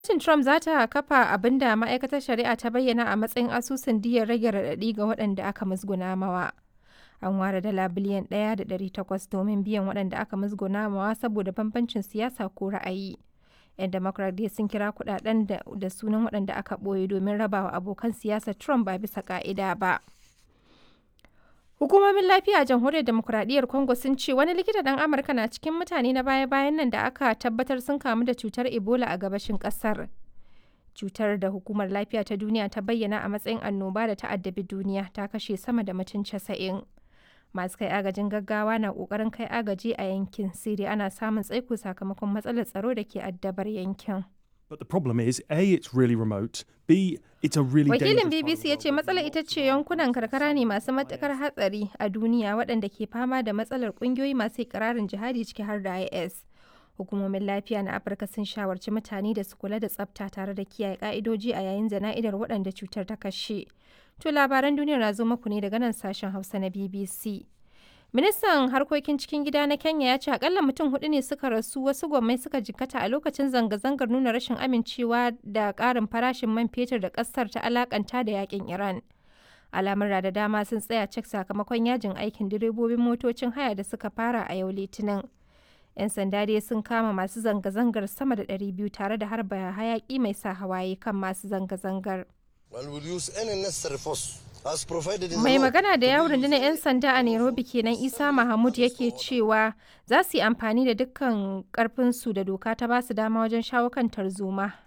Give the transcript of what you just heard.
Gwamnatin Trump za ta kafa abin da Ma'aikatar Shari'a ta bayyana a matsayin asusun diyyar rage raɗaɗi ga waɗanda aka musguna mawa. An ware dala biliyan 1.8 domin biyan waɗanda aka musguna mawa saboda bambancin siyasa ko ra'ayi. 'Yan Democrat dai sun kira kuɗaɗen da sunan waɗanda aka ɓoye domin rabawa abokan siyasar Trump ba bisa ƙa'ida ba. Hukumomin lafiya a Jamhuriyar Demokuraɗiyyar Congo sun ce wani likita ɗan Amurka na cikin mutane na baya-bayan nan da aka tabbatar sun kamu da cutar Ebola a gabashin ƙasar. Cutar da Hukumar Lafiya ta Duniya ta bayyana a matsayin annoba da ta addabi duniya ta kashe sama da mutum casa'in. Masu kai agajin gaggawa na ƙoƙarin kai agaji a yankin, sai dai ana samun tsaiko sakamakon matsalar tsaro da ke addabar yankin. But the problem is, A, it's really remote, B, it's a really Wakilin dangerous part BBC ya of the ce world. matsalar ita ce yankunan karkara ne masu matukar hatsari a duniya waɗanda ke fama da matsalar ƙungiyoyi masu ikirarin jihadi ciki har da IS. Hukumomin lafiya na Afirka sun shawarci mutane da su kula da tsafta tare da kiyaye ƙa'idoji a yayin jana'idar waɗanda cutar ta kashe. To labaran duniyar na zo muku ne daga nan sashen Hausa na BBC. Ministan harkokin cikin gida na Kenya ya ce akalla mutum hudu ne suka rasu wasu gwammai suka jikkata a lokacin zanga-zangar nuna rashin amincewa da ƙarin farashin man fetur da ƙasar ta alakanta da yakin Iran. Al'amura da dama sun tsaya cik sakamakon yajin aikin direbobin motocin haya da suka fara a yau Litinin. 'Yan sanda dai sun kama masu zanga-zangar sama da 200 tare da harba hayaki mai sa hawaye kan masu zanga-zangar. and will use any necessary force as provided in the Mai law magana da to yawon be rundunar 'yan sanda a Nairobi kenan Isa Mahmud yake cewa za su yi amfani da dukkan karfinsu da doka ta basu dama wajen shawo kan tarzoma